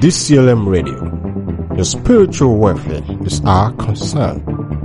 DCLM Radio. Your spiritual welfare is our concern.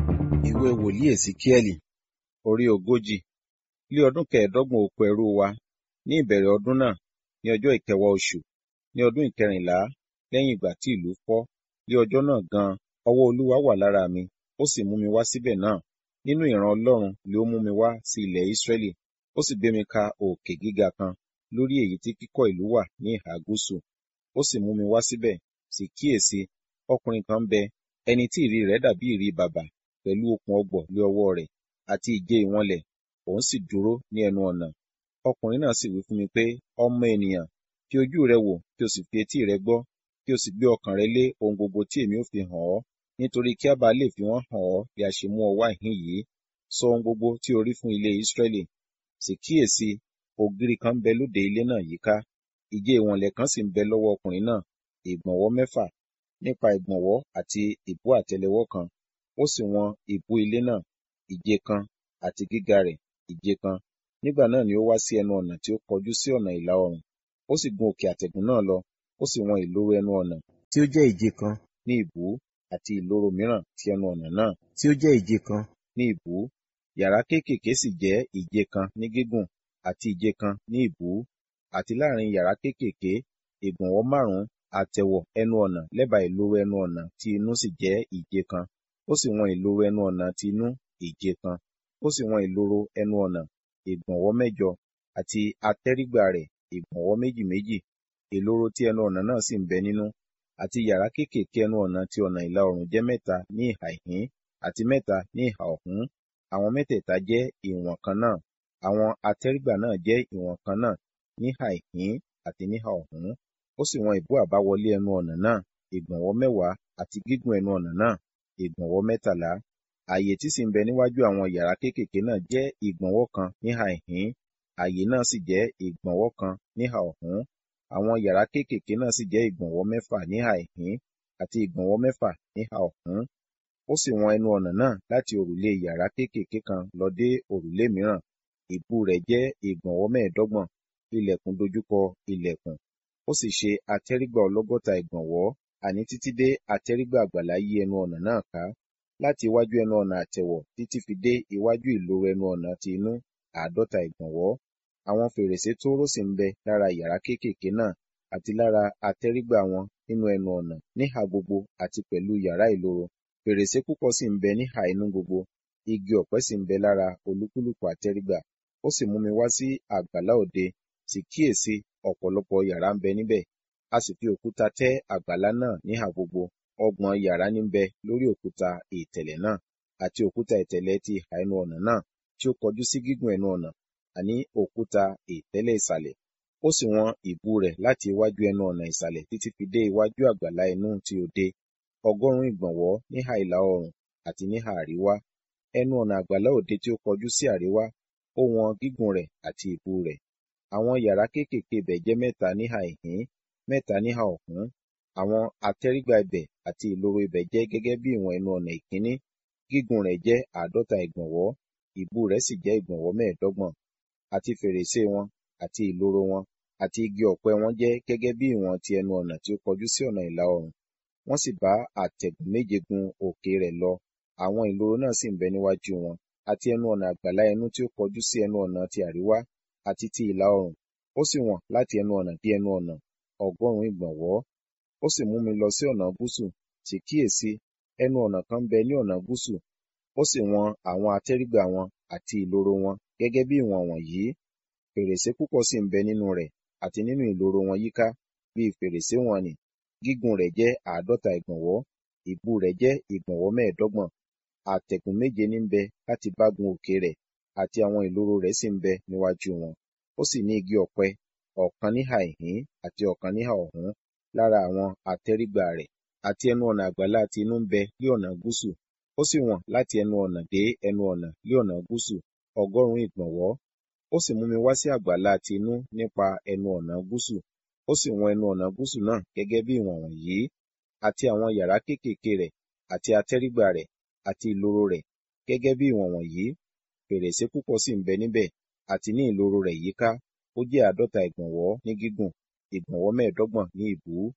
ìwé wòlíì èsíkíẹ́lì orí ogójì ní ọdún kẹẹ̀ẹ́dọ́gbọ̀n oko ẹrú wa ní ìbẹ̀rẹ̀ ọdún náà ní ọjọ́ ìkẹwàá oṣù ní ọdún ìkẹrìnlá lẹ́yìn ìgbà tí ìlú fọ́ ní ọjọ́ náà gan ọwọ́ olúwa wà lára mi ó sì mú mi wá síbẹ̀ náà nínú ìran ọlọ́run ni ó mú mi wá sí ilẹ̀ ísírẹ́lì ó sì gbé mi ka òkè gíga kan lórí èyí tí kíkọ́ ìlú wà ní ìhà gúúsù ó sì mú mi wá síbẹ̀ sì kíyèsí ọkùnrin kan bẹ ẹni tí ìrì rẹ̀ dàbí ìrì bàbà pẹ̀lú okùn ọgbọ̀ lé ọwọ́ rẹ̀ àti ìje ìwọ̀nlẹ̀ òun sì dúró ní ẹnu ọ̀nà ọkùnrin náà sì wí fún mi pé ọmọ ènìyàn fi ojú rẹ wò kí o sì fi etí rẹ gbọ́ kí o sì gbé ọkàn rẹ lé ohun gbogbo tí èmi ó fi hàn ọ́ nítorí kí a bá lè fi wọ́n hàn ọ́ bí a ṣe mú ọ wá ìhín yìí sọ ohun gbogbo tí o rí fún ilé Ísírẹ́lì sì kíyèsí ògiri kan ń bẹ lóde ilé náà yíká ìje ìwọ̀nlẹ̀ kan sì ń bẹ lọ́wọ́ ọkùnrin náà ìgbọ̀nwọ́ mẹ́fà nípa ìgbọ̀nwọ́ àti ìbú àtẹ́lẹwọ́ kan ó sì wọn ìbú ilé náà ìje kan àti gíga rẹ̀ ìje kan nígbà náà ni ó wá sí ẹnu ọ̀nà tí ó kọjú sí ọ̀nà ìlà oòrùn ó sì gun òkè àtẹ̀gùn náà lọ ó sì wọn ìloro ẹnu ọ̀nà tí ó jẹ́ ìje kan ní ìbú àti ìloro mìíràn ti ẹnu ọ̀nà náà tí ó jẹ́ ìje kan ní ìbú yàrá kéékèèké sì jẹ́ ìje kan ní gígùn àti ìje kan ní ìbú àti láàrin yàrá kéékèèké ìgbọ̀nwọ́ márùn-ún àtẹ̀wọ̀ ẹnu ọ̀nà lẹ́bàá ìloro ẹnu ọ̀nà tí inú sì jẹ́ ìje kan ó sì wọn ìloro ẹnu ọ̀nà ti inú ìje kan ó sì wọn ìloro ẹnu ọ̀nà ìgbọ̀nwọ́ mẹ́jọ àti atẹ́rígbà rẹ̀ ìgbọ̀nwọ́ méjì méjì ìloro tí ẹnu ọ̀nà náà sì ń bẹ nínú àti yàrá kéékèèké ẹnu ọ̀nà ti ọ̀nà ìlà oòrùn jẹ́ mẹ́ta ní ìhà ìhín àti mẹ́ta ní ìhà ọ̀hún àwọn mẹ́tẹ̀ẹ̀ta jẹ́ ìwọ̀n kan náà àwọn atẹ́rígbà náà jẹ́ ìwọ̀n kan náà níhà ìhín àti níhà ọ̀hún ó sì wọn ìbú àbáwọlé ẹnu ọ̀nà náà ìgbọ̀nwọ́ mẹ́wàá àti gígùn ẹnu ọ̀nà náà ìgbọ̀nwọ́ mẹ́tàlá ààyè tí sì ń bẹ níwájú àwọn yàrá kéékèèké náà jẹ́ ìgbọ̀nwọ́ kan níhà ìhín ààyè náà sì jẹ́ ìgbọ̀nwọ́ kan níhà ọ̀hún àwọn yàrá kéékèèké náà sì jẹ́ ìgbọ̀nwọ́ mẹ́fà níhà ìhín àti ìgbọ̀nwọ́ mẹ́fà níhà ọ̀hún ó sì wọn ẹnu ọ̀nà náà láti òrùlé yàrá kéékèèké kan lọ dé òrùlé mìíràn ìbú rẹ̀ jẹ́ ìgbọ̀nwọ́ mẹ́ẹ̀ẹ́dọ́gbọ̀n ilẹ̀kùn dojúkọ ilẹ̀kùn ó sì ṣe atẹ́rígbà ọlọ́gọ́ta ìgbọ̀nwọ́ àní títí dé atẹ́rígbà àgbàlá yí ẹnu ọ̀nà náà ká láti iwájú ẹnu ọ̀nà àtẹ̀wọ̀ títí fi dé iwájú ìloro ẹnu ọ̀nà ti inú àádọ́ta ìgbọ̀nwọ́ àwọn fèrèsé tóóró sì ń bẹ lára yàrá kéékèèké náà àti lára atẹ́rígbà wọn nínú ẹnu ọ̀nà níhà gbogbo àti pẹ̀lú yàrá ìloro fèrèsé púpọ̀ sì ń bẹ níhà inú gbogbo igi ọ̀pẹ sì ń bẹ lára olúkúlùkù àtẹ́rígbà ó sì mú mi wá sí àgbàlá òde sì kíyèsí ọ̀pọ̀lọpọ̀ yàrá ń bẹ níbẹ̀ a sì fi òkúta tẹ́ àgbàlá náà níhà gbogbo ọgbọ̀n yàrá ní bẹ lórí òkúta ìtẹ̀lẹ̀ náà àti òkúta ìtẹ̀lẹ̀ ti ìhà ẹnu ọ̀nà náà tí ó kọjú sí gígùn ẹnu ọ̀nà àní òkúta ìtẹ́lẹ̀ ìsàlẹ̀ ó sì wọn ìbú rẹ̀ láti iwájú ẹnu ọ̀nà ìsàlẹ̀ títí fi dé iwájú àgbàlá inú ti òde ọgọ́rùn-ún ìgbọ̀nwọ́ níhà ìlà oòrùn àti níhà àríwá ẹnu ọ̀nà àgbàlá òde tí ó kọjú sí àríwá ó wọn gígùn rẹ̀ àti ìbú rẹ̀ àwọn yàrá kéékèèké ibẹ̀ jẹ́ mẹ́ta níhà ìhín mẹ́ta níhà ọ̀hún àwọn atẹ́rígbà ibẹ̀ àti ìloro ibẹ̀ jẹ́ gẹ́gẹ́ bí ìwọ̀n ẹnu ọ̀nà ìkíní gígùn rẹ̀ jẹ́ àádọ́ta ìgbọ̀nwọ́ ìbú rẹ̀ sì jẹ́ ìgbọ̀nwọ́ mẹ́ẹ̀ẹ́dọ́gbọ̀n àti fèrèsé wọn àti ìloro wọn àti igi ọ̀pẹ wọn jẹ́ gẹ́gẹ́ bí ìwọ̀n ti ẹnu ọ̀nà tí ó kọjú sí ọ̀nà ìlà oòrùn wọ́n sì bá àtẹ̀gùn méje gun òkè rẹ̀ lọ àwọn ìloro náà sì ń bẹ níwájú wọn àti ẹnu ọ̀nà àgbàlá ẹnu tí ó kọjú sí ẹnu ọ̀nà ti àríwá àti ti ìlà oòrùn ó sì wọ̀n láti ẹnu ọ̀nà dé ẹnu ọ̀nà ọgọ́rùn-ún ìgbọ̀nwọ́ ó sì mú mi lọ sí ọ̀nà gúúsù sì kíyèsí ẹnu ọ̀nà kan bẹ ní ọ̀nà gúúsù ó sì wọn àwọn atẹ́rígbà wọn àti ìloro wọn gẹ́gẹ́ bí ìwọ̀n wọ̀nyí fèrèsé púpọ̀ sì ń bẹ nínú rẹ̀ àti nínú ìloro wọn yíká bí fèrèsé wọn nì gígùn rẹ̀ jẹ́ àádọ́ta ìgbọ̀nwọ́ ìbú rẹ̀ jẹ́ ìgbọ̀nwọ́ mẹ́ẹ̀ẹ́dọ́gbọ̀n àtẹ̀gùn méje ní ń bẹ láti bá gun òkè rẹ̀ àti àwọn ìloro rẹ̀ sì ń bẹ níwájú wọn ó sì ní igi ọ̀pẹ ọ̀kan níhà ìhín àti ọ̀kan níhà ọ̀hún lára àwọn atẹ́rígbà rẹ̀ àti ẹnu ọ̀nà àgbàlá ti inú ń bẹ ní ọ̀nà gúúsù ó sì wọ̀n láti ẹnu ọ̀nà dé ẹnu ọ̀nà ní ọ̀nà gúúsù ọgọ́rùn-ún ìgbọ̀nwọ́ ó sì mú mi wá sí àgbàlá ti inú nípa ẹnu ọ̀nà gúúsù ó sì wọn ẹnu ọ̀nà gúúsù náà gẹ́gẹ́ bí ìwọ̀n wọ̀nyí àti àwọn yàrá kéékèèké rẹ̀ àti atẹ́rígbà rẹ̀ àti ìloro rẹ̀ gẹ́gẹ́ bí ìwọ̀n wọ̀nyí fèrèsé púpọ̀ sì ń bẹ níbẹ̀ àti ní ìloro rẹ̀ yíká ó jẹ́ àádọ́ta ìgbọ̀nwọ́ ní gígùn ìgbọ̀nwọ́ mẹ́ẹ̀ẹ́dọ́gbọ̀n ní ìbú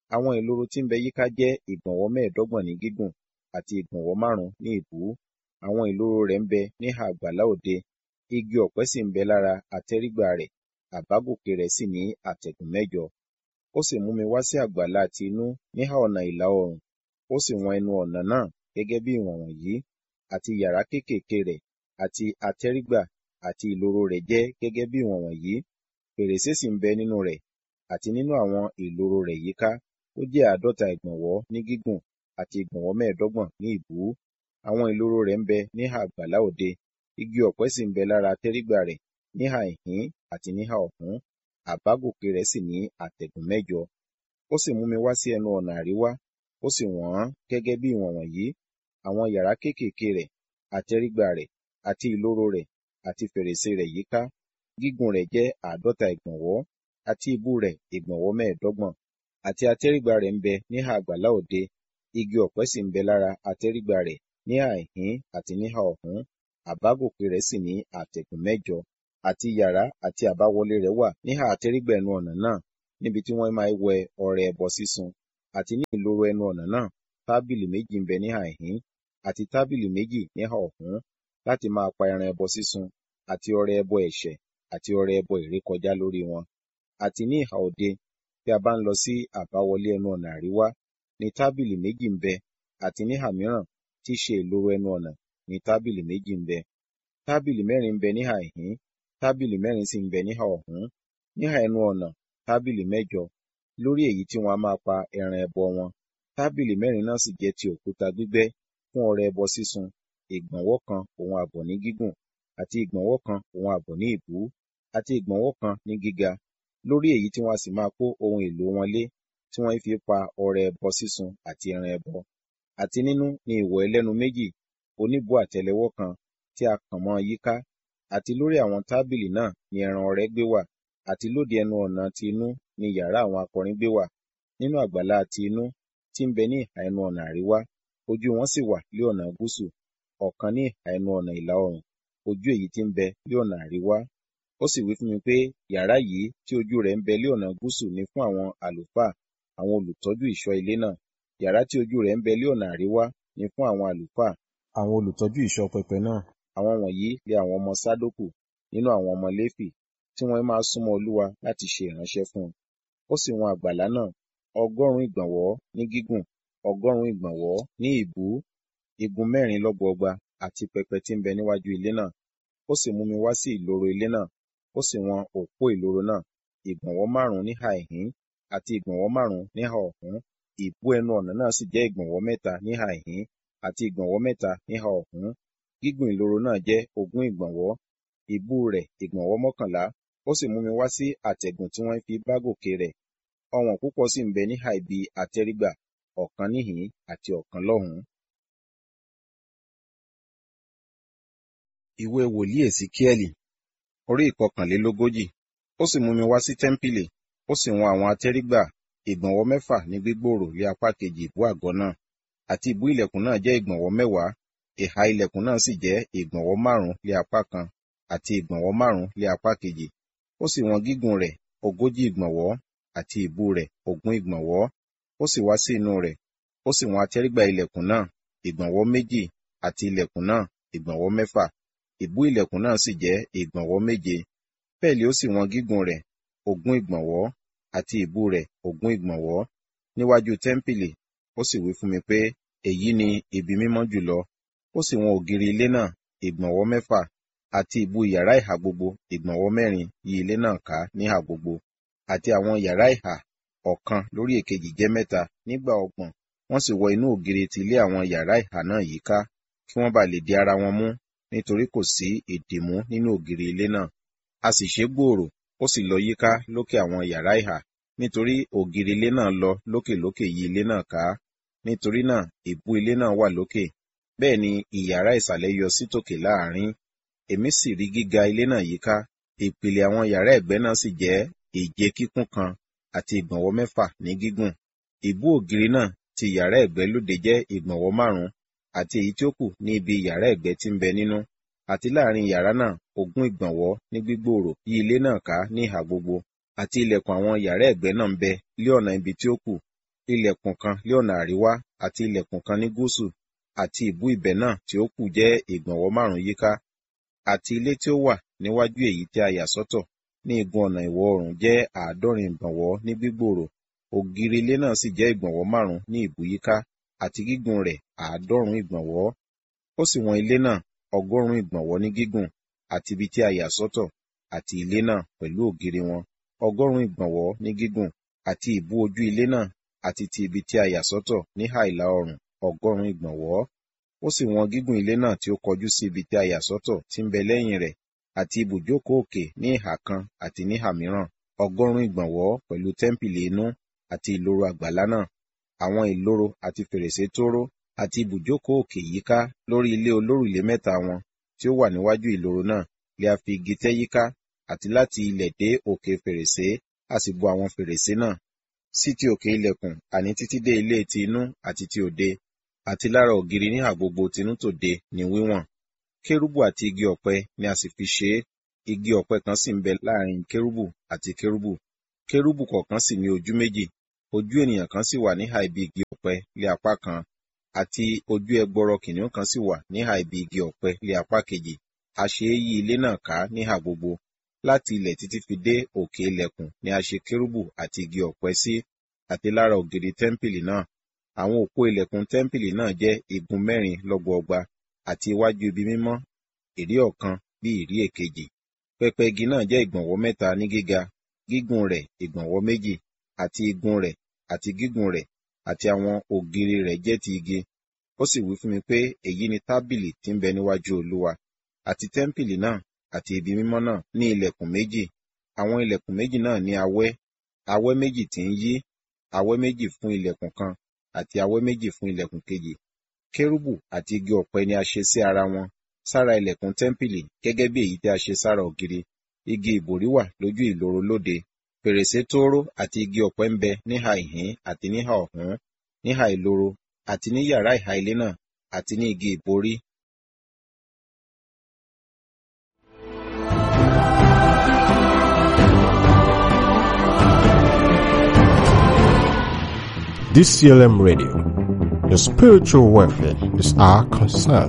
Àwọn ìloro tí ń bẹ yíká jẹ́ ìgbọ̀nwọ́ mẹ́ẹ̀ẹ́dọ́gbọ̀n ní gígùn àti ìgbọ̀nwọ́ márùn-ún ní ìbú. Àwọn ìloro rẹ̀ ń bẹ níhà àgbàlá òde. Igi ọ̀pẹ sì ń bẹ lára àtẹ́rígbà rẹ̀, àbágòkè rẹ̀ sì ní àtẹ̀gùn mẹ́jọ. Ó sì mú mi wá sí àgbàlá ti inú níhà ọ̀nà ìlà oòrùn. Ó sì wọn ẹnu ọ̀nà náà gẹ́gẹ́ bí ìwọ̀n wọ̀nyí, àti yàrá kéékèèké rẹ̀, àti àtẹ́rígbà àti ìloro rẹ̀ jẹ́ gẹ́gẹ́ bí ìwọ̀n wọ̀nyí. Fèrèsé sì ń bẹ nínú rẹ̀, àti nínú àwọn ìloro rẹ̀ yíká. Ó jẹ́ àádọ́ta ìgbọ̀nwọ́ ní gígùn àti ìgbọ̀nwọ́ mẹ́ẹ̀ẹ́dọ́gbọ̀n ní ìbú. Àwọn ìloro rẹ̀ ń bẹ níhà àgbàlá òde. Igi ọ̀pẹ sì ń bẹ lára àtẹ́rígbà rẹ̀ níhà ìhín àti níhà ọ̀hún. Àbágòkè rẹ̀ sì ní àtẹ̀gùn mẹ́jọ. Ó sì mú mi wá sí ẹnu ọ̀nà àríwá, ó sì wọ̀n ọ́n gẹ́gẹ́ bí ìwọ̀n wọ̀nyí. Àwọn yàrá kéékèèké rẹ̀, àtẹ́rígbà rẹ̀, àti ìloro rẹ̀, àti fèrèsé rẹ̀ yíká. Gígùn rẹ̀ jẹ́ àádọ́ta ìgbọ̀nwọ́, àti ìbú rẹ̀ ìgbọ̀nwọ́ mẹ́ẹ̀ẹ́dọ́gbọ̀n. Àti àtẹ́rígbà rẹ̀ ń bẹ níhà àgbàlá òde. Igi ọ̀pẹ sì ń bẹ lára àtẹ́rígbà rẹ̀ níhà ìhín àti níhà ọ̀hún. Àbágòkè rẹ̀ sì ní àtẹ̀gùn mẹ́jọ. Àti yàrá àti àbáwọlé rẹ̀ wà níhà àtẹ́rígbà ẹnu ọ̀nà náà, níbi tí wọ́n máa wẹ ọrẹ ẹbọ sísun. Àti ní ìloro ẹnu ọ̀nà náà, tábìlì méjì ń bẹ níhà ìhín, àti tábìlì méjì níhà ọ̀hún, láti máa pa ẹran ẹbọ sísun, àti ọrẹ ẹbọ ẹ̀ṣẹ̀, àti ọrẹ ẹbọ ìrékọjá lórí wọn. Àti ní ìhà òde, bí a bá ń lọ sí àbáwọlé ẹnu ọ̀nà àríwá, ni tábìlì méjì ń bẹ, àti níhà mìíràn, tí í ṣe ìloro ẹnu ọ̀nà, ni tábìlì méjì ń bẹ. Tábìlì mẹ́rin ń bẹ níhà ìhín, tábìlì mẹ́rin sì ń bẹ níhà ọ̀hún. Níhà ẹnu ọ̀nà, tábìlì mẹ́jọ, lórí èyí tí wọ́n a máa pa ẹran ẹbọ wọn. Tábìlì mẹ́rin náà sì jẹ́ ti òkúta gbígbẹ́ fún ọrẹ ẹbọ sísun, ìgbọ̀nwọ́ kan òun àbọ̀ ní gígùn, àti ìgbọ̀nwọ́ kan òun àbọ̀ ní ìbú, àti ìgbọ̀nwọ́ kan ní gíga, lórí èyí tí wọ́n a sì máa kó ohun èlò wọn lé, tí wọ́n fi pa ọrẹ ẹbọ sísun àti ẹran ẹbọ. Àti nínú ni ìwọ̀ ẹlẹ́nu méjì, oníbú àtẹ́lẹwọ́ kan, tí a kàn mọ́ yíká. Àti lórí àwọn tábìlì náà ni ẹran ọrẹ gbé wà, àti lóde ẹnu ọ̀nà ti inú ni yàrá àwọn akọrin gbé wà. Nínú àgbàlá ti inú, tí ń bẹ ní ìhà ẹnu ọ̀nà àríwá, ojú wọn sì wà lé ọ̀nà gúúsù, ọ̀kan ní ìhà ẹnu ọ̀nà ìlà oòrùn, ojú èyí tí ń bẹ lé ọ̀nà àríwá. Ó sì wí fún mi pé yàrá yìí tí ojú rẹ̀ ń bẹ lé ọ̀nà gúúsù ni fún àwọn àlùfáà, àwọn olùtọ́jú ìṣọ́ ilé náà. Yàrá tí ojú rẹ̀ ń bẹ lé ọ̀nà àríwá ni fún àwọn àlùfáà, àwọn olùtọ́jú ìṣọ́ pẹpẹ náà. Àwọn wọ̀nyí lé àwọn ọmọ Sádókù nínú àwọn ọmọ Léfì, tí wọ́n máa súnmọ́ Olúwa láti ṣe ìránṣẹ́ fún un. Ó sì wọn àgbàlá náà, ọgọ́rùn-ún ìgbọ̀nwọ́ ní gígùn, ọgọ́rùn-ún ìgbọ̀nwọ́ ní ìbú, igun mẹ́rin lọ́gbọọgba, àti pẹpẹ tí ń bẹ níwájú ilé náà. Ó sì mú mi wá sí ìloro ilé náà, ó sì wọn òpó ìloro náà, ìgbọ̀nwọ́ márùn-ún níhà ìhín, àti ìgbọ̀nwọ́ márùn-ún níhà ọ̀hún. Ìbú ẹnu ọ̀nà náà sì jẹ́ ìgbọ̀nwọ́ mẹ́ta níhà ìhín, àti ìgbọ̀nwọ́ mẹ́ta níhà ọ̀hún. Gígùn ìloro náà jẹ́ ogún ìgbọ̀nwọ́, ìbú rẹ̀ ìgbọ̀nwọ́ mọ́kànlá. Ó sì mú mi wá sí àtẹ̀gùn tí wọ́n fi bá gòkè rẹ̀. Ọ̀wọ̀n púpọ̀ sì ń bẹ níhà ibi àtẹ́rígbà, ọ̀kan níhìn-ín àti ọ̀kan lọ́hùn-ún. Ìwé wòlíì Èsíkíẹ́lì, orí ìkọkànlélógójì. Ó sì mú mi wá sí tẹ́ḿpìlì, ó sì wọn àwọn àtẹ́rígbà ìgbọ̀nwọ́ mẹ́fà ní gbígbòòrò lé apá kejì ìbú àgọ́ náà, àti ìbú ilẹ̀kùn náà jẹ́ ìgbọ̀nwọ́ mẹ́wàá, ìhà ilẹ̀kùn náà sì jẹ́ ìgbọ̀nwọ́ márùn-ún lé apá kan, àti ìgbọ̀nwọ́ márùn-ún lé apá kejì. Ó sì wọn gígùn rẹ̀ ogójì ìgbọ̀nwọ́, àti ìbú rẹ̀ ogún ìgbọ̀nwọ́. Ó sì wá sí inú rẹ̀, ó sì wọn àtẹ́rígbà ilẹ̀kùn náà, ìgbọ̀nwọ́ méjì, àti ilẹ̀kùn náà ìgbọ̀nwọ́ mẹ́fà. Ìbú ilẹ̀kùn náà sì jẹ́ ìgbọ̀nwọ́ méje. Bẹ́ẹ̀ ni ó sì wọn gígùn rẹ̀ ogún ìgbọ̀nwọ́, àti ìbú rẹ̀ ogún ìgbọ̀nwọ́. Níwájú tẹ́ḿpìlì, ó sì wí fún mi pé, èyí ni ibi mímọ́ jùlọ. Ó sì wọn ògiri ilé náà ìgbọ̀nwọ́ mẹ́fà, àti ìbú yàrá ìhà gbogbo ìgbọ̀nwọ́ mẹ́rin yí ilé náà ká níhà gbogbo. Àti àwọn yàrá ìhà ọ̀kan lórí èkejì jẹ́ mẹ́ta nígbà ọgbọ̀n. Wọ́n sì wọ inú ògiri ti ilé àwọn yàrá ìhà náà yíká, kí wọ́n ba lè di ara wọn mú, nítorí kò sí ìdìmú nínú ògiri ilé náà. A sì ṣe gbòòrò, ó sì lọ yíká lókè àwọn yàrá ìhà, nítorí ògiri ilé náà lọ lókèlókè yí ilé náà ká. Nítorí náà ìbú ilé náà wà lókè, bẹ́ẹ̀ ni ìyàrá ìsàlẹ̀ yọ sí tòkè láàrín. Èmi sì rí gíga ilé náà yíká. Ìpìlẹ̀ àwọn yàrá ẹ̀gbẹ́ náà sì jẹ́ ìje kíkún kan àti ìgbọ̀nwọ́ mẹ́fà ní gígùn. Ìbú ògiri náà ti yàrá ẹ̀gbẹ́ lóde jẹ́ ìgbọ̀nwọ́ márùn-ún, àti èyí tí ó kù ní ibi yàrá ẹ̀gbẹ́ tí ń bẹ nínú. Àti láàrin yàrá náà ogún ìgbọ̀nwọ́ ní gbígbòòrò yí ilé náà ká ní ìhà gbogbo. Àti ilẹ̀kùn àwọn yàrá ẹ̀gbẹ́ náà ń bẹ lé ọ̀nà ibi tí ó kù. ilẹ̀kùn kan lé ọ̀nà àríwá àti ilẹ̀kùn kan ní gúúsù àti ìbú ibẹ̀ náà tí ó kù jẹ́ ìgbọ̀nwọ́ márùn-ún yíká àti ilé tí ó wà níwájú èyí tí a yà sọ́tọ̀ ní igun ọ̀nà ìwọ̀ oòrùn jẹ́ àádọ́rin ìgbọ̀nwọ́ ní gbígbòòrò ògiri ilé náà sì jẹ́ ìgbọ̀nwọ́ márùn-ún ní ìbú yíká àti gígùn rẹ̀ àádọ́rùn-ún ìgbọ̀nwọ́ ó sì wọn ilé náà ọgọ́rùn-ún ìgbọ̀nwọ́ ní gígùn àti ibi tí a yà sọ́tọ̀ àti ilé náà pẹ̀lú ògiri wọn ọgọ́rùn-ún ìgbọ̀nwọ́ ní gígùn àti ìbú ojú ilé náà àti ti ibi tí a yà sọ́tọ̀ níhà ìlà oòrùn ọgọ́rùn-ún ìgbọ̀nwọ́ ó sì wọn gígùn ilé náà tí ó kọjú sí ibi tí a yà sọ́tọ̀ tí ń bẹ lẹ́yìn rẹ̀ àti ibùjókòó òkè ní ìhà kan àti níhà mìíràn ọgọ́rùn-ún ìgbọ̀nwọ́ pẹ̀lú tẹ́ḿpìlì inú àti ìloro àgbàlá náà àwọn ìloro àti fèrèsé tóóró àti ibùjókòó òkè yíká lórí ilé olórùlé mẹ́ta wọn tí ó wà níwájú ìloro náà lè a fi igi tẹ́ yíká àti láti ilẹ̀ dé òkè fèrèsé a sì bo àwọn fèrèsé náà sí ti òkè ilẹ̀kùn àní títí dé ilé ti inú àti ti òde àti lára ògiri níhà gbogbo tinú tòde ní wíwọ̀n kérúbù àti igi ọ̀pẹ ni a sì fi ṣe é igi ọ̀pẹ kan sì ń bẹ láàrin kérúbù àti kérúbù kérúbù kọ̀ọ̀kan sì ní ojú méjì ojú ènìyàn kan sì wà níhà ibi igi ọ̀pẹ lé apá kan àti ojú ẹgbọrọ kìnìún kan sì wà níhà ibi igi ọ̀pẹ lé apá kejì a ṣe é yí ilé náà ká níhà gbogbo láti ilẹ̀ títí fi dé òkè ilẹ̀kùn ni a ṣe kérúbù àti igi ọ̀pẹ sí àti lára ògiri tẹ́ḿpìlì náà àwọn òpó ilẹ̀kùn tẹ́ḿpìlì náà jẹ́ igun mẹ́rin lọ́gbọọgba àti iwájú ibi mímọ́ ìrí ọ̀kan bí ìrí èkejì pẹpẹ igi náà jẹ́ ìgbọ̀nwọ́ mẹ́ta ní gíga gígùn rẹ̀ ìgbọ̀nwọ́ méjì àti igun rẹ̀ àti gígùn rẹ̀ àti àwọn ògiri rẹ̀ jẹ́ ti igi ó sì wí fún mi pé èyí ni tábìlì tí ń bẹ níwájú olúwa àti tẹ́ḿpìlì náà àti ibi mímọ́ náà ní ilẹ̀kùn méjì àwọn ilẹ̀kùn méjì náà ní awẹ́ awẹ́ méjì tí ń yí awẹ́ méjì fún ilẹ̀kùn kan àti awẹ́ méjì fún ilẹ̀kùn kejì kérúbù àti igi ọ̀pẹ ni a ṣe sí ara wọn sára ilẹ̀kùn tẹ́ḿpìlì gẹ́gẹ́ bí èyí tí a ṣe sára ògiri igi ìbòrí wà lójú ìloro lóde fèrèsé tóóró àti igi ọ̀pẹ ń bẹ níhà ìhín àti níhà ọ̀hún níhà ìloro àti ní yàrá ìhà ilé náà àti ní igi ìborí DCLM Radio. Your spiritual welfare is our concern.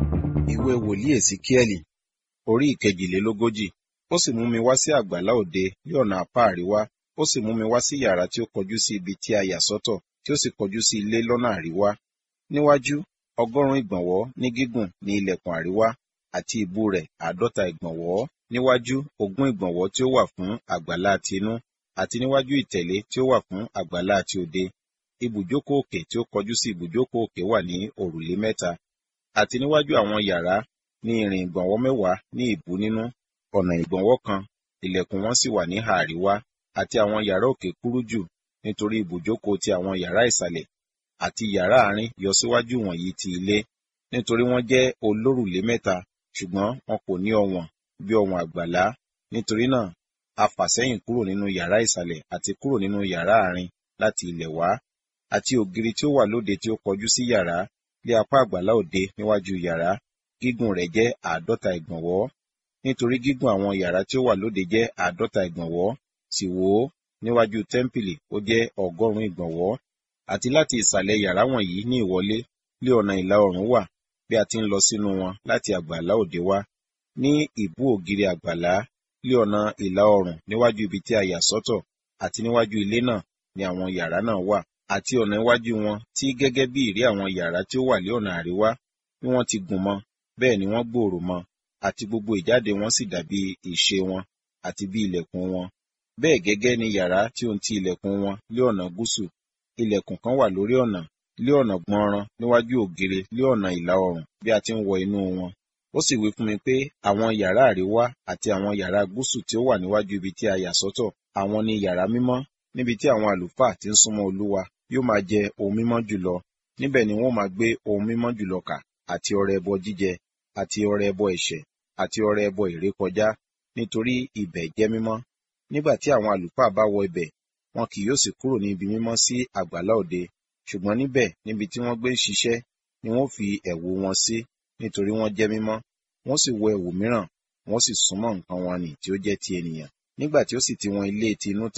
ìwé wòlíì èsìkíẹ́lì orí ìkejìlélógójì ó sì mú mi wá sí àgbàlá òde ní ọ̀nà apá àríwá ó sì mú mi wá sí yàrá tí ó kọjú sí ibi tí a yà sọ́tọ̀ tí ó sì kọjú sí ilé lọ́nà àríwá níwájú ọgọ́rùn-ún ìgbọ̀nwọ́ ní gígùn ní ilẹ̀kùn àríwá àti ìbú rẹ̀ àádọ́ta ìgbọ̀nwọ́ níwájú ogún ìgbọ̀nwọ́ tí ó wà fún àgbàlá ti inú àti níwájú ìtẹ̀lé tí ó wà fún àgbàlá ti òde ibùjókòó òkè tí ó kọjú sí ibùjókòó òkè wà ní òrùlé mẹ́ta àti níwájú àwọn yàrá ní ìrìn ìgbọ̀nwọ́ mẹ́wàá ní ìbú nínú ọ̀nà ìgbọ̀nwọ́ kan ilẹ̀kùn wọn sì wà níhà àríwá àti àwọn yàrá òkè kúrú jù nítorí ibùjókòó ti àwọn yàrá ìsàlẹ̀ àti yàrá àárín yọ síwájú wọ̀nyí ti ilé nítorí wọ́n jẹ́ olórùlé mẹ́ta ṣùgbọ́n wọn kò ní ọwọ̀n bí ọwọ̀n àgbàlá nítorí náà a fà sẹ́yìn kúrò nínú yàrá ìsàlẹ̀ àti kúrò nínú yàrá àárín láti ilẹ̀ wá àti ògiri tí ó wà lóde tí ó kọjú sí yàrá lé apá àgbàlá òde níwájú yàrá gígùn rẹ̀ jẹ́ àádọ́ta ìgbọ̀nwọ́ nítorí gígùn àwọn yàrá tí ó wà lóde jẹ́ àádọ́ta ìgbọ̀nwọ́ sì wò ó níwájú tẹ́ḿpìlì ó jẹ́ ọgọ́rùn-ún ìgbọ̀nwọ́ àti láti ìsàlẹ̀ yàrá wọ̀nyí ní ìwọlé lé ọ̀nà ìlà oòrùn wà bí a ti ń lọ sínú wọn láti àgbàlá òde wá ní ìbú ògiri àgbàlá lé ọ̀nà ìlà oòrùn níwájú ibi tí a yà sọ́tọ̀ àti níwájú ilé náà ni àwọn yàrá náà wà àti ọ̀nà iwájú wọn tí gẹ́gẹ́ bí ìrí àwọn yàrá tí ó wà lé ọ̀nà àríwá bí wọ́n ti gùn mọ́ bẹ́ẹ̀ ni wọ́n gbòòrò mọ́ àti gbogbo ìjáde wọn sì dàbí ìṣe wọn àti bí ilẹ̀kùn wọn bẹ́ẹ̀ gẹ́gẹ́ ni yàrá tí ó ń ti ilẹ̀kùn wọn lé ọ̀nà gúúsù ilẹ̀kùn kan wà lórí ọ̀nà lé ọ̀nà gbọnran níwájú ògiri lé ọ̀nà ìlà oòrùn bí a ti ń wọ inú wọn ó sì wí fún mi pé àwọn yàrá àríwá àti àwọn yàrá gúúsù tí ó wà níwájú ibi tí a yà sọ́tọ̀ àwọn ni yàrá mímọ́ níbi tí àwọn àlùfáà ti ń súnmọ́ olúwa yóò máa jẹ ohun mímọ́ jùlọ níbẹ̀ ni wọ́n máa gbé ohun mímọ́ jùlọ kà àti ọrẹ ẹbọ jíjẹ àti ọrẹ ẹbọ ẹ̀ṣẹ̀ àti ọrẹ ẹbọ ìrékọjá nítorí ibẹ̀ jẹ́ mímọ́ nígbà tí àwọn àlùfáà bá wọ ibẹ̀ wọn kì yóò sì kúrò ní ibi mímọ́ sí àgbàlá òde ṣùgbọ́n níbẹ̀ níbi tí wọ́n gbé ń ṣiṣẹ́ ni wọ́n fi ẹ̀wù wọn sí nítorí wọ́n jẹ́ mímọ́ wọ́n sì wọ ẹ̀wù mìíràn wọ́n sì súnmọ́ nǹkan wọn nì tí ó jẹ́ ti ènìyàn nígbà tí ó sì ti wọn ilé ti inú tán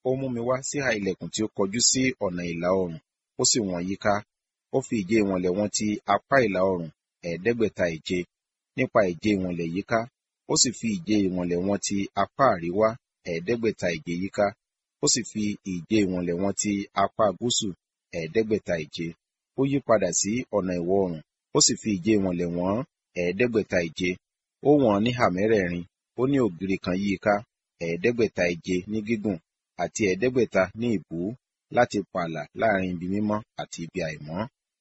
ó mú mi wá síhà ilẹ̀kùn tí ó kọjú sí ọ̀nà ìlà oòrùn ó sì wọ̀n yíká ó fi ìje ìwọ̀nlẹ̀ wọn ti apá ìlà oòrùn ẹ̀ẹ́dẹ́gbẹ̀ta ìje nípa ìje ìwọ̀nlẹ̀ yíká ó sì fi ìje ìwọ̀nlẹ̀ wọn ti apá àríwá ẹ̀ẹ́dẹ́gbẹ̀ta ìje yíká ó sì fi ìje ìwọ̀nlẹ̀ wọn ti apá gúúsù ẹ̀ẹ́dẹ́gbẹ̀ta ìje ó yí padà sí ọ̀nà ìwọ̀ oòrùn ó sì fi ìje ìwọ̀nlẹ̀ wọ̀n ẹ̀ẹ́dẹ́gbẹ̀ta ìje ó wọ̀n ní ìhà mẹ́rẹ̀ẹ̀rin ó ní ògiri kan yí i ká ẹ̀ẹ́dẹ́gbẹ̀ta ìje ní gígùn àti ẹ̀ẹ́dẹ́gbẹ̀ta ní ìbú láti pààlà láàrin ibi mímọ́ àti ibi àìmọ́.